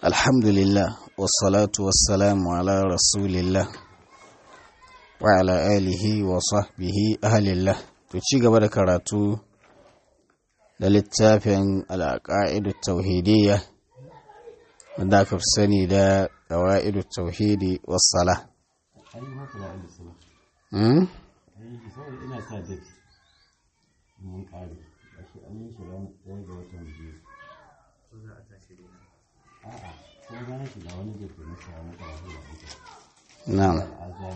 الحمد لله والصلاة والسلام على رسول الله وعلى آله وصحبه أهل الله تشيغ بدا كراتو للتافن العقائد التوحيدية من ذاك في السنة دا قواعد التوحيد والصلاة أمم ina sa date mun kare ashe an yi shi ran ɗaya ga watan biyu a'a ko bayan shi ga wani date na sa na karatu da ita نعم azan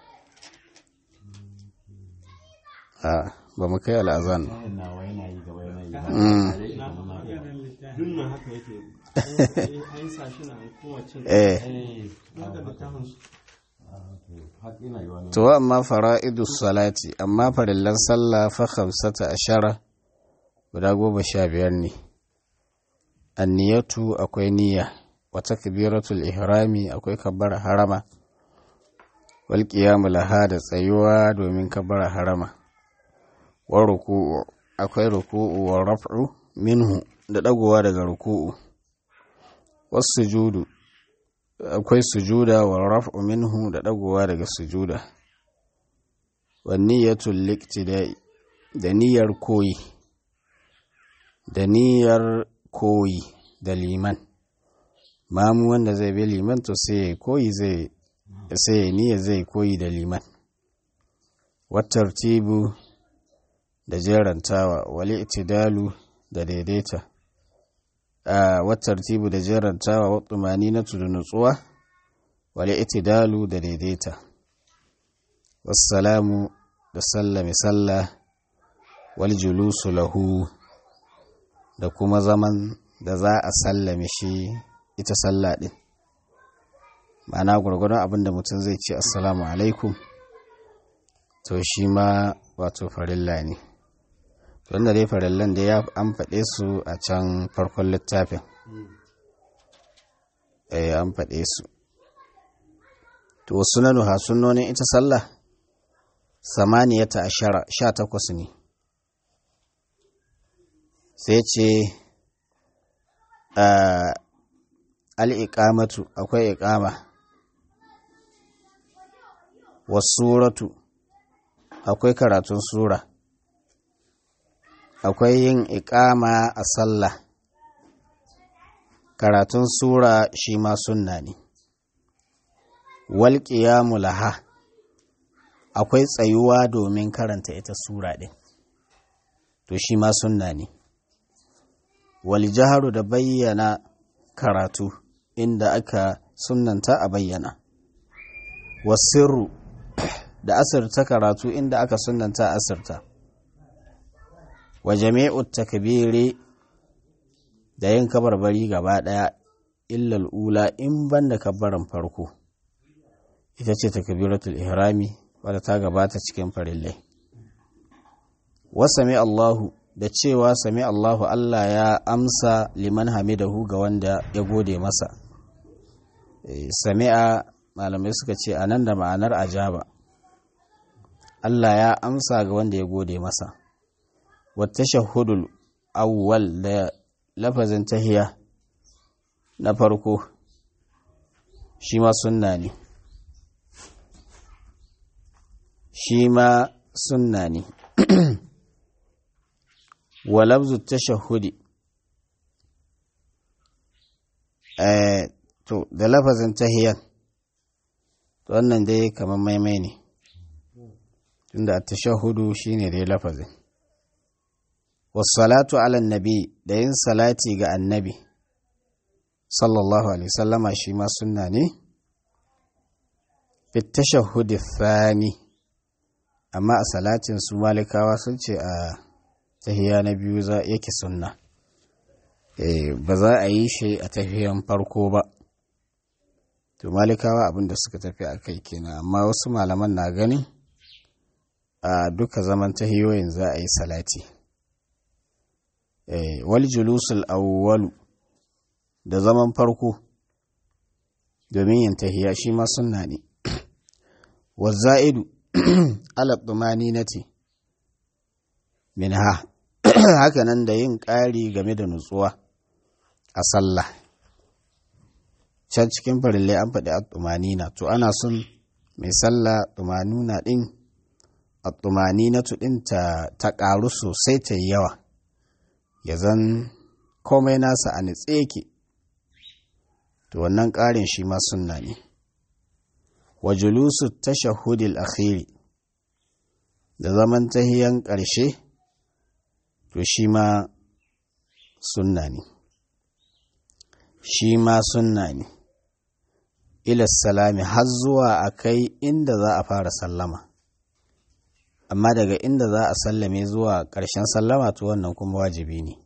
آه بمكي الأذان kayan nawa yana yi gaba yana yi أمم dunnan haka yake an sa shi na kowace إيه eh daga littafin su har ina yi wani to amma fara'idu salati amma farillan sallah fa khamsata ashara guda goma sha biyar ne anniyatu akwai niyya wa takbiratul ihrami akwai kabbara harama wal qiyamu laha da tsayuwa domin kabbara harama wa ruku'u akwai ruku'u wa raf'u minhu da dagowa daga ruku'u was sujudu akwai sujuda wa raf'u minhu da dagowa daga sujuda wa niyyatul liqtida'i da niyyar koyi da niyyar koyi da liman mamu wanda zai bi liman to sai ya koyi zai sai ya niyya zai koyi da liman wa tartibu da jerantawa wal itidalu da daidaita a wattartibu da jerantawa wa tumaninatu da nutsuwa wale itidalu da daidaita wassalamu da sallame sallah wal julusu lahu da kuma zaman da za a sallame shi ita sallah din ma'ana gwargwadon abin da mutum zai ce assalamu alaikum to shi ma wato farilla ne wanda dai farallan da ya an faɗe su a can farkon littafin eh an faɗe su to sunanu ha sunnonin ita sallah samaniyata ashara sha takwas ne sai ce al'iƙamatu akwai iƙama wasuratu akwai karatun sura akwai yin iƙama a sallah karatun sura shi ma sunna ne walƙiyamu laha akwai tsayuwa domin karanta ita sura ɗin to shi ma sunna ne waljaharu da bayyana karatu inda aka sunnanta a bayyana wasirru da asirta karatu inda aka sunnanta asirta wa jami'ut takbiri da yin kabarbari gaba ɗaya illal ula in banda kabbaran farko ita ce takbiratul ihrami wadda ta gabata cikin farillai wa sami Allahu da cewa sami Allahu Allah ya amsa liman hamidahu ga wanda ya gode masa sami'a malamai suka ce a nan da ma'anar ajaba Allah ya amsa ga wanda ya gode masa والتشهد الأول da lafazin tahiya na farko shi ma sunna ne shi ma sunna ne wa lafzu tashahudi to da lafazin tahiyan wannan dai kamar maimai ne tunda tashahudu shine dai lafazin wasalatu ala nabi da yin salati ga annabi sallallahu alaihi sallama shi ma sunna ne fitashahudi thani amma a salatin su malikawa sun ce a tahiya na biyu za yake sunna ba za a yi shi a tahiyan farko ba to malikawa abinda suka tafi a kai kenan amma wasu malaman na gani a duka zaman tahiyoyin za a yi salati wal julusul awwalu da zaman farko domin yin tahiya shi ma sunna ne waza'idu ala tumaninati minha hakanan da yin ƙari game da nutsuwa a sallah can cikin farillai an faɗi at-tumanina to ana son mai sallah tumanuna ɗin at-tumanina ɗin ta ta ƙaru sosai ta yi yawa ya zan komai nasa a nitse yake to wannan ƙarin shi ma sunna ne wa julusu tashahhudil akhiri da zaman tahiyan ƙarshe to shi ma sunna ne shi ma sunna ne ilas salami har zuwa a kai inda za a fara sallama amma daga inda za a sallame zuwa ƙarshen sallama to wannan kuma wajibi ne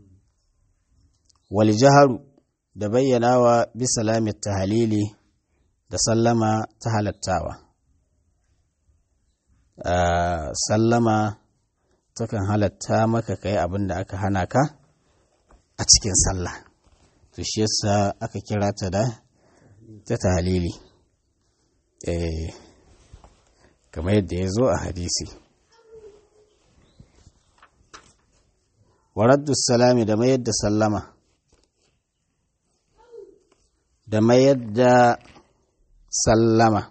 wal jaharu da bayyanawa bi salami tahalili da sallama ta halattawa sallama takan halatta maka kai abin da aka hana ka a cikin sallah to shi yasa aka kira ta da ta tahalili eh kamar yadda ya zo a hadisi waraddu salami da mayar da sallama da mayar da sallama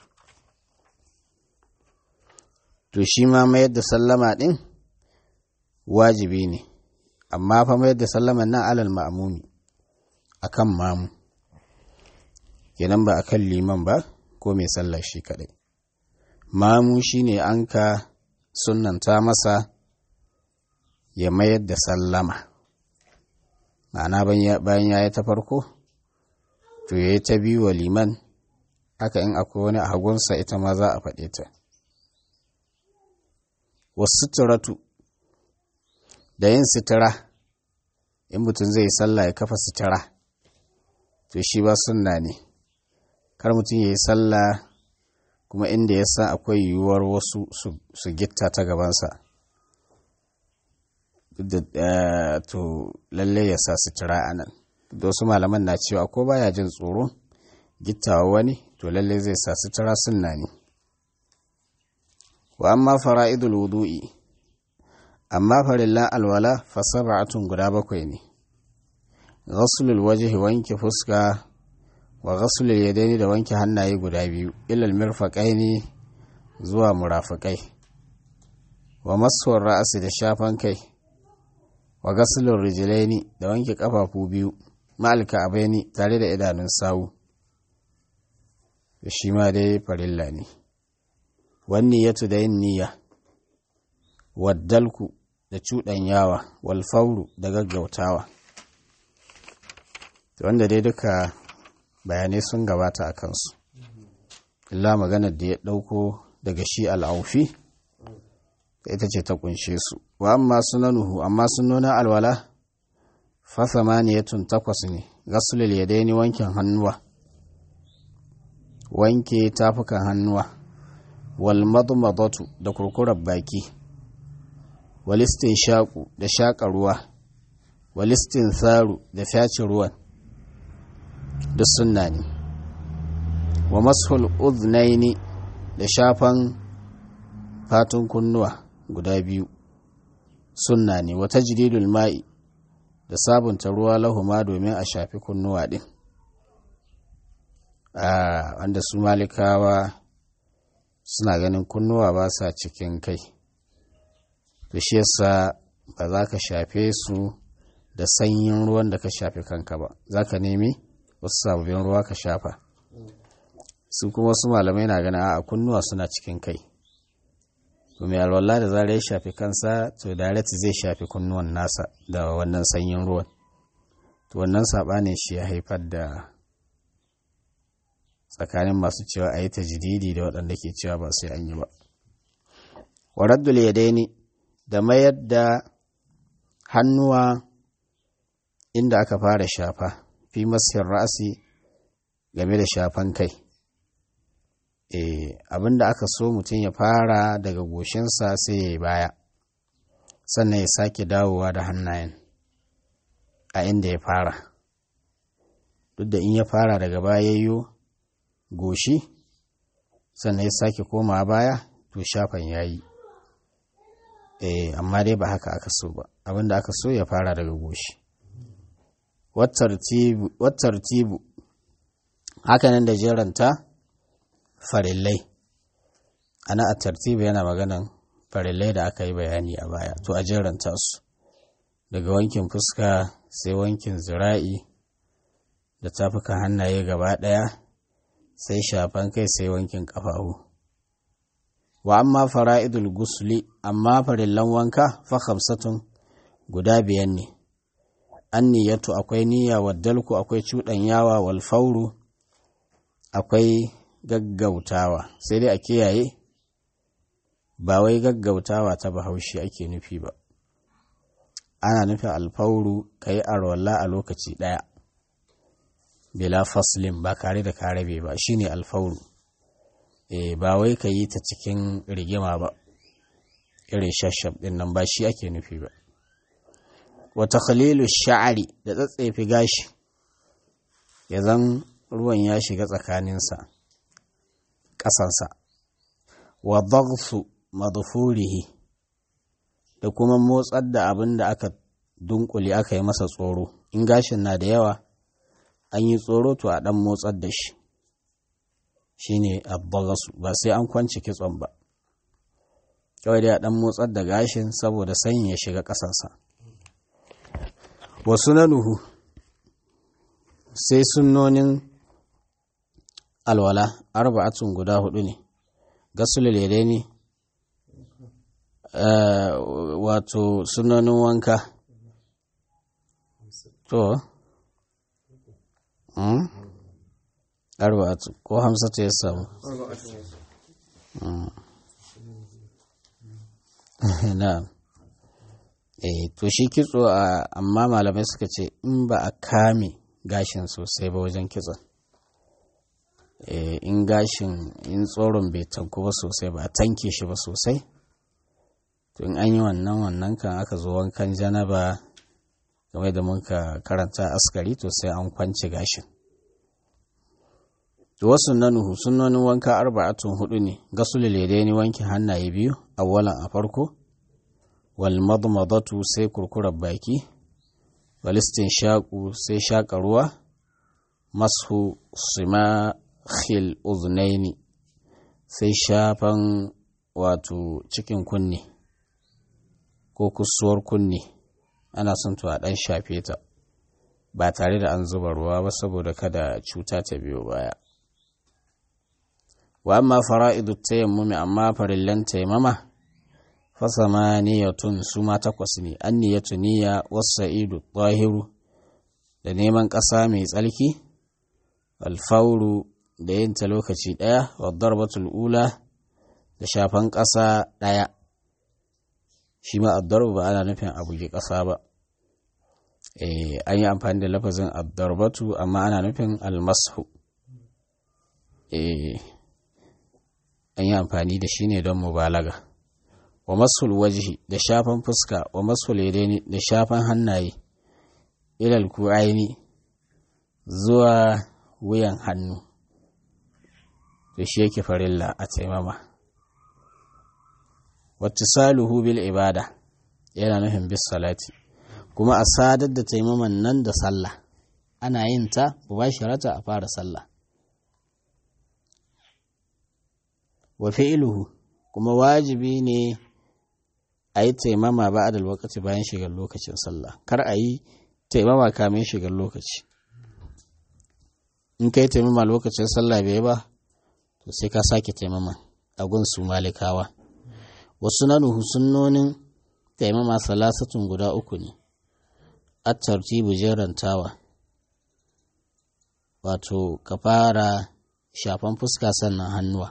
to shi ma mayar da sallama ɗin wajibi ne amma fa mayar da sallama nan alal ma'amumi akan mamu kenan ba akan liman ba ko mai sallar shi kaɗai mamu shine an ka sunanta masa ya mayar da sallama ma'ana bayan ya yi ta farko to ya yi ta biyu wa liman haka in akwai wani a hagunsa ita ma za a faɗe ta wasu turatu da yin sitira in mutum zai sallah ya kafa sitira to shi ba sunna ne kar mutum ya yi sallah kuma inda ya san akwai yiwuwar wasu su gitta ta gabansa to lalle ya sa sitira a nan da wasu malaman na cewa ko baya jin tsoro gittawa wani to lalle zai sa sutura sunna ne wa amma fara'idul wudu'i amma farillan alwala fa sab'atun guda bakwai ne ghaslul wajhi wanke fuska wa ghaslul yadaini da wanke hannaye guda biyu ilal mirfaqaini zuwa murafiqai wa maswar ra'si da shafan kai wa ghaslul rijlaini da wanke kafafu biyu ma'alka abaini tare da idanun sawu da shi ma dai farilla ne wani ya da yin niyya waddalku da cuɗanyawa walfauru da gaggautawa wanda dai duka bayanai sun gabata a kansu illa maganar da ya ɗauko daga shi al'aufi ita ce ta kunshe su wa amma sunanuhu amma sunonin alwala fa samaniyatun takwas ne gasulul yadaini wankin hannuwa wanke tafukan hannuwa wal madmadatu da kurkurar baki walistin shaƙu da shaƙa ruwa walistin tsaru da fyace ruwan duk sunna ne wa mashul uznaini da shafan fatun kunnuwa guda biyu sunna ne wata jididul ma'i da sabunta ruwa lahuma domin a shafi kunnuwa ɗin wanda su malikawa suna ganin kunnuwa ba sa cikin kai to shi yasa ba za ka shafe su da sanyin ruwan da ka shafe kanka ba za ka nemi wasu sababbin ruwa ka shafa su kuma wasu malamai na ganin a kunnuwa suna cikin kai to mai alwala da zarar ya shafi kansa to direct zai shafi kunnuwan nasa da wannan sanyin ruwan to wannan saɓanin shi ya haifar da tsakanin masu cewa a yi ta jididi da waɗanda ke cewa ba sai an yi ba waraddul yadaini da mayar da hannuwa inda aka fara shafa fi masir ra'asi game da shafan kai e, abinda aka so mutum ya fara daga goshinsa sai ya yi baya sannan ya sake dawowa da hannayen a inda ya fara duk da in ya fara daga baya yayyo goshi sannan ya sake komawa baya to shafan ya yi eh amma dai ba haka aka so ba abinda aka so ya fara daga goshi wattartibu hakanan da jeranta farillai ana a tartibi yana maganan farillai da aka yi bayani a baya to a jeranta su daga wankin fuska sai wankin zira'i da tafukan hannaye gaba ɗaya sai shafan kai sai wankin ƙafafu wa amma fara'idul gusli amma farillan wanka fa khamsatun guda biyan ne an niyyatu akwai niyya waddalku akwai cuɗanyawa wal fauru akwai gaggautawa sai dai a kiyaye ba wai gaggautawa ta bahaushe ake nufi ba ana nufin alfauru ka yi arwalla a lokaci ɗaya bila faslin ba kare da karabe ba shine alfauru e, ba wai ka yi ta cikin rigima ba irin shashab ɗin nan ba shi ake nufi ba wata khalilu sha'ari da tsatsefi gashi ya zan ruwan ya shiga tsakaninsa ƙasansa wa dhagsu madfurihi da kuma motsar da abin da aka dunkule aka yi masa tsoro in gashin na da yawa an yi tsoro to a ɗan motsar da shi shine abbagasu ba sai an kwanci kitson ba kawai dai a ɗan motsar da gashin saboda sanyi ya shiga ƙasansa wasu na nuhu sai sunnonin alwala arba'atun guda hudu ne gasulul ne wato sunanin wanka to arba'atu ko hamsatu ya samu na eh to shi kitso amma malamai suka ce in ba a kame gashin sosai ba wajen kitson in gashin in tsoron bai tanku ba sosai ba a tanke shi ba sosai to in an yi wannan wannan kan aka zo wankan janaba game da muka karanta askari to sai an kwanci gashin wasu nanuhu sunonin wanka arba'atun hudu ne gasul ni wanke hannaye biyu awwalan a farko wal madmadatu sai kurkurar baki wal shaƙu sai shaƙa ruwa masu sima khil uznaini sai shafan wato cikin kunne ko kusuwar kunne ana son to a ɗan shafe ta ba tare da an zuba ruwa ba saboda kada cuta ta biyo baya wa amma fara'idu tayammumi amma farillan taimama fasama niyatun su ma takwas ne an niyatu niyya wasa'idu tahiru da neman ƙasa mai tsarki alfauru da yin ta lokaci ɗaya wa darbatul ula da shafan ƙasa ɗaya shi ma addarbu ba ana nufin a buge ƙasa ba an yi amfani da lafazin addarbatu amma ana nufin almasu an yi amfani da shi ne don mubalaga wa masul wajihi da shafan fuska wa masul yadaini da shafan hannaye ilal ku'aini zuwa wuyan hannu to shi yake farilla a taimama wattisaluhu bil ibada yana nufin bis salati kuma a sadar da taimaman nan da sallah ana yin ta mubasharata a fara sallah wa fi'luhu kuma wajibi ne a yi taimama ba a lokaci bayan shigar lokacin sallah kar a yi taimama kamin shigar lokaci in ka yi taimama lokacin sallah bai ba to sai ka sake taimama a gun su malikawa wasu nanuhu sunnonin taimama salasatun guda uku ne a tartibu jerantawa wato ka fara shafan fuska sannan hannuwa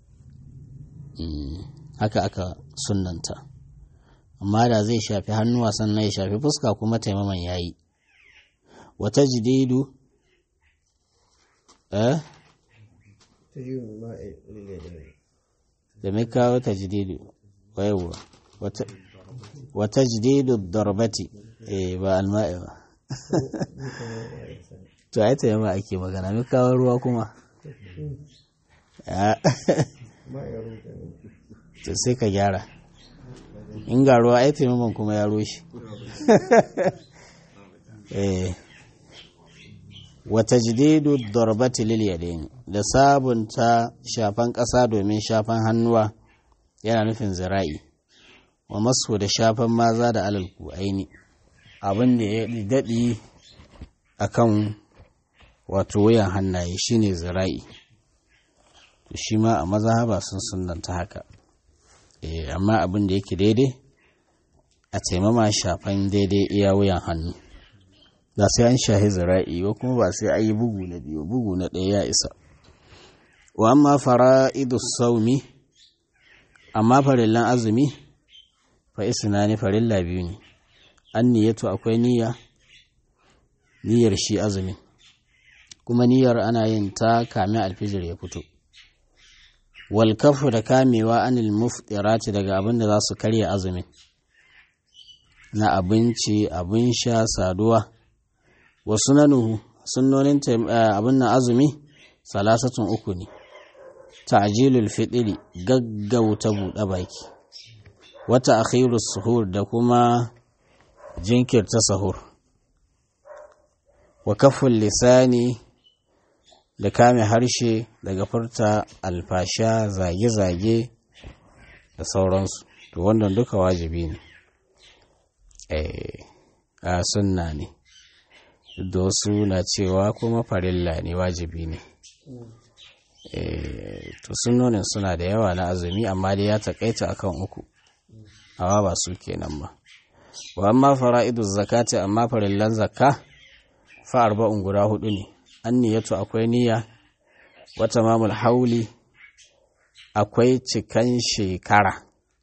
haka aka sunanta amma da zai shafi hannuwa sannan ya shafi fuska kuma taimaman ya yi wata jididu eh da mai kawo ta jididu waiwa wata jididu darbati eh ba alma'i ba to ai ta yamma ake magana mai kawo ruwa kuma to sai ka gyara in ga ruwa ai taimakon kuma ya rushe eh wata jididu darbati lil yadaini da sabunta shafan ƙasa domin shafan hannuwa yana nufin zira'i wa masu da shafan maza da alal aini abin da ya daɗi a kan wato wuyan hannaye shine zira'i shi ma a mazhaba sun sunanta haka amma abin da yake daidai a taimama shafan daidai iya wuyan hannu ba sai an shahi zira'i ba kuma ba sai an yi bugu na biyu bugu na ɗaya ya isa wa amma fara'idu saumi amma farillan azumi fa isna ne farilla biyu ne an niyyatu akwai niyya niyyar shi azumin kuma niyyar ana yin ta kamin alfijir ya fito wal kafu da kamewa anil muftirati daga abin da za su karya azumin na abinci abin sha saduwa wa sunanuhu sunnonin abin na azumi salasatun uku ne ta'jilul fitri gaggauta buɗe baki wata akhirus suhur da kuma jinkirta sahur wa kaful lisani da kame harshe daga furta alfasha zage-zage da sauransu to wannan duka wajibi ne a sunna ne da wasu na cewa kuma farilla ne wajibi ne to sunnonin suna da yawa na azumi amma dai ya takaita akan uku amma ba su kenan ba wa amma fara'idu zakati amma farillan zakka fa arba'un guda hudu ne an niyyatu akwai niyya wata mamul hauli akwai cikan shekara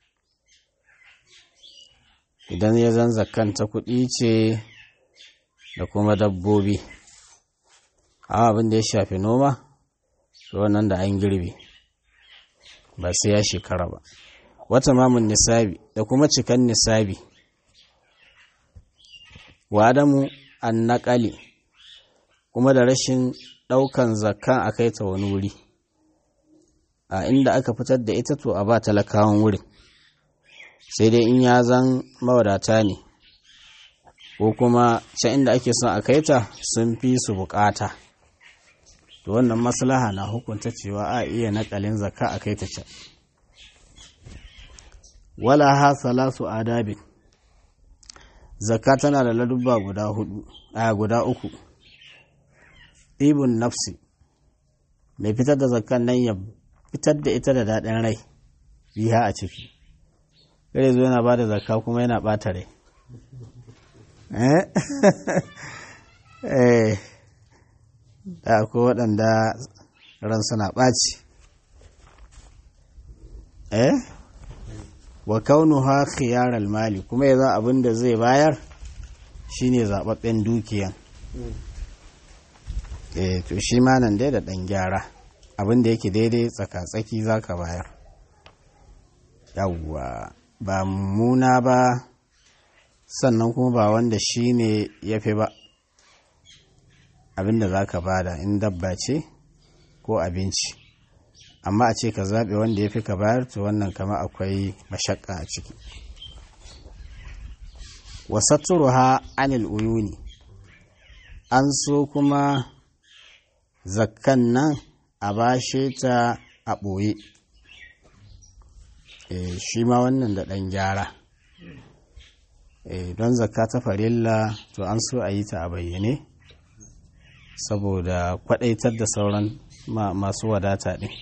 idan ya zan zakkan ta kuɗi ce da kuma dabbobi amma abin da ya shafi noma to wannan da an girbe ba sai ya shekara ba wata mamun nisabi da kuma cikan nisabi wa adamu an naƙali kuma da rashin ɗaukan zakkan a kai ta wani wuri a inda aka fitar da ita to a ba talakawan wurin sai dai in ya zan mawadata ne ko kuma can inda ake son a kai ta sun fi su bukata to wannan maslaha na hukunta cewa a iya nakalin zakka a kai ta can wala ha salasu adabin zakka tana da ladubba guda hudu a guda uku ibun nafsi mai fitar da zakkan nan ya fitar da ita da daɗin rai biya a ciki kare zo yana ba da zakka kuma yana ɓata rai eh da akwai waɗanda ran suna ɓaci eh wa kaunuha khiyar mali kuma ya za abin da zai bayar shine zaɓaɓɓen dukiyan eh to shi ma nan dai da ɗan gyara abin da yake daidai tsaka-tsaki za ka bayar yawwa ba mummuna ba sannan kuma ba wanda shi ne ya fi ba abin da za ka bada in dabba ce ko abinci amma a ce ka zaɓe wanda ya fi ka bayar to wannan kama akwai mashakka a ciki ha anil uyuni an so kuma zakkan nan a bashe ta a ɓoye e, shi ma wannan da ɗan gyara e, don zakka ta farilla to an so a yi ta a bayyane saboda kwaɗaitar da sauran ma, masu wadata ɗin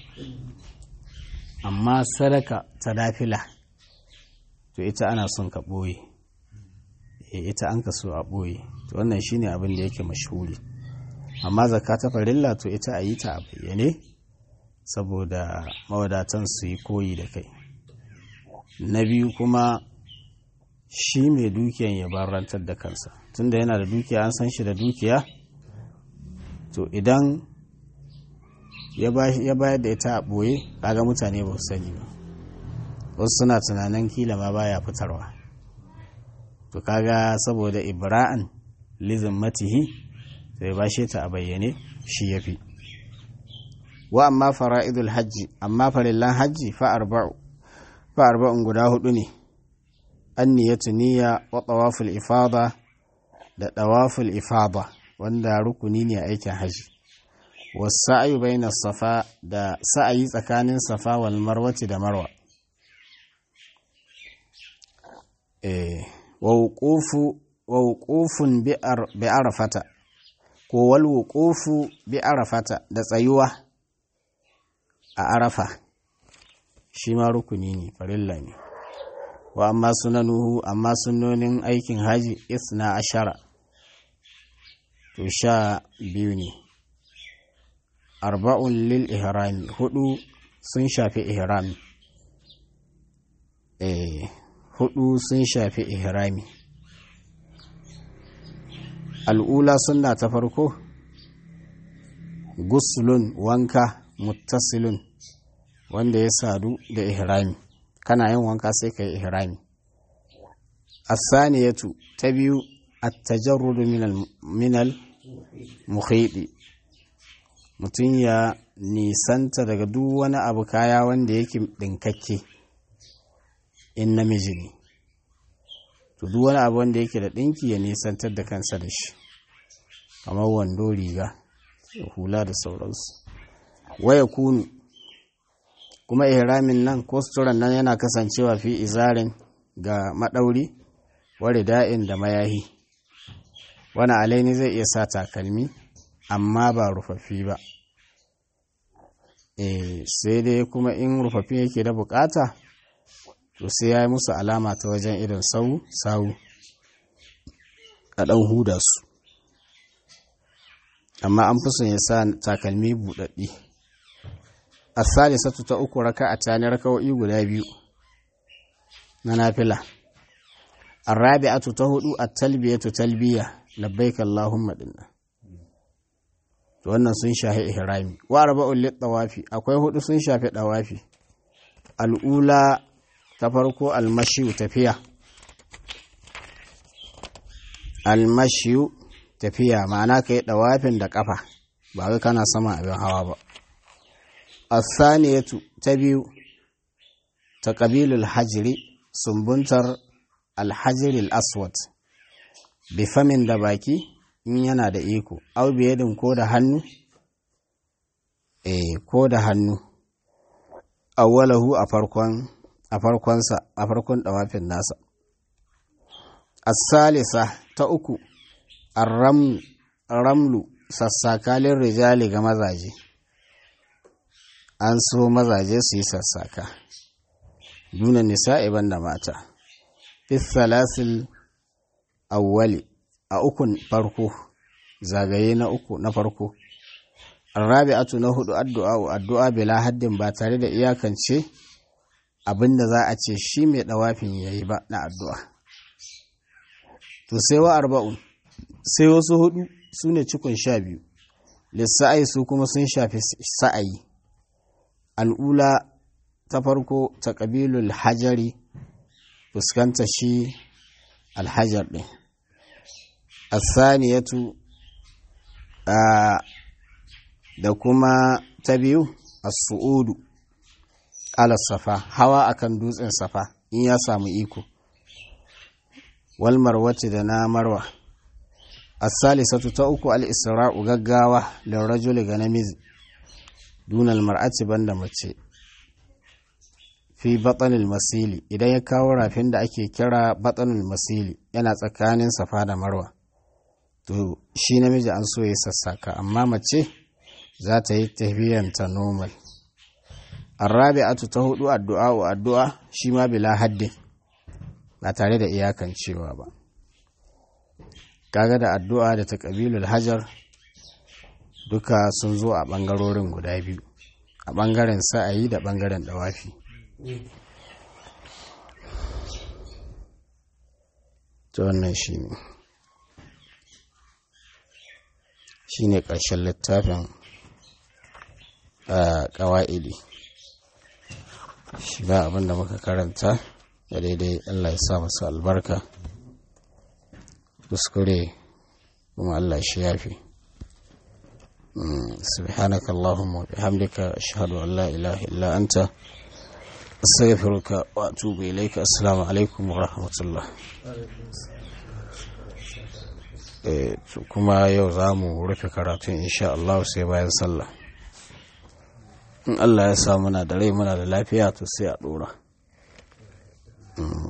amma sadaka ta dafila to ita ana son ka ɓoye e, ita an ka so a ɓoye to wannan shine abin da yake mashhuri amma zakka ta farilla to ita a yi ta a bayyane saboda mawadatan su yi koyi da kai na biyu kuma shi mai dukiyan ya barantar da kansa tunda yana da dukiya an san shi da dukiya to idan ya bayar da ita a ɓoye kaga mutane ba su sani ba wasu suna tunanin kila ma baya fitarwa to kaga saboda ibra'an lizin matihi sai bashe ta a bayyane shi ya fi wa amma fara'idul hajji amma farillan hajji fa arba'un guda hudu ne an niyatu niyya wa tawaful ifada da tawaful ifada wanda rukuni ne a aikin haji wasa'ayu baina safa da sa'ayi tsakanin safa wal marwati da marwa eh wa wuqufu wa wuqufun bi arafata ko wal wuqufu bi arafata da tsayuwa a arafa shi ma rukuni ne farilla ne wa amma sunanuhu amma sunonin aikin haji isna ashara to sha biyu ne arba'un lil ihrami hudu sun shafi ihrami eh hudu sun shafi ihrami al'ula sunna ta farko guslun wanka muttasilun wanda ya sadu da ihrami kana yin wanka sai ka yi ihrami asaniyatu ta biyu at-tajarrudu minal mukhidi mutum ya nisanta daga duk wani abu kaya wanda yake ɗinkakke in namiji ne to duk wani abu wanda yake da ɗinki ya nisantar da kansa da shi kamar wando riga hula da sauransu waya kunu kuma ihramin nan ko suturan nan yana kasancewa fi izarin ga maɗauri wari da'in da mayahi wani alaini zai iya sa takalmi amma ba rufaffi ba e, sai dai kuma in rufaffi yake da bukata to sai ya yi musu alama ta wajen irin sau sau a ɗan huda su amma an fi son ya sa takalmi buɗaɗɗi a salisatu ta uku raka a tani raka'o'i guda biyu na nafila arrabi'atu ta hudu a talbiyatu talbiya labbaik allahumma dinna to wannan sun shafi ihrami wa arba'un lit tawafi akwai hudu sun shafi dawafi al'ula ta farko almashiyu tafiya almashiyu tafiya ma'ana kai dawafin da kafa ba wai kana sama abin hawa ba asaniyatu ta biyu ta ƙabilul hajiri sumbuntar alhajiril aswad bifamin da baki in yana da iko au biyadin ko da hannu eh ko da hannu awwalahu a farkon a farkonsa a farkon dawafin nasa as-salisa ta uku ar-ramlu ramlu sassakalin rijali ga mazaje an so mazaje su yi sassaka duna nisa'i banda mata salasil awwali a ukun farko zagaye na uku na farko arrabi'atu na hudu addu'a addu'a bila haddin ba tare da iyakance abinda za a ce shi mai dawafin yayi ba na addu'a to sai wa arba'un sai wasu hudu su ne cikon sha biyu lissa'ai su kuma sun shafi sa'ayi al'ula ta farko ta ƙabilul hajari fuskanta shi alhajar ɗin asaniyatu da kuma ta biyu as-su'udu ala safa hawa akan dutsen safa in ya samu iko wal marwati da na marwa as-salisatu ta uku al-isra'u gaggawa lil rajuli ga namiji dunal mar'ati banda mace fi batsanil masili idan ya kawo rafin da ake kira batsanil masili yana tsakanin safa da marwa to shi namiji an so ya sassaka amma mace za ta yi tafiyanta normal arrabi'atu ta hudu addu'a wa addu'a shi ma bila haddin ba tare da iyakan cewa ba kaga da addu'a da ta ƙabilul hajar duka sun zo a ɓangarorin guda biyu a ɓangaren sa'ayi da ɓangaren ɗawafi ta wannan shi ne shi ne ƙarshen littafin ƙawa'idi shi ba abinda muka karanta da daidai Allah ya sa masu albarka kuskure kuma Allah shi yafi سبحانك اللهم وبحمدك أشهد أن لا إله إلا أنت أستغفرك وأتوب إليك السلام عليكم ورحمة الله Eh, to kuma yau za mu rufe karatun insha Allah sai bayan sallah in Allah ya sa muna da rai muna da lafiya to sai a dora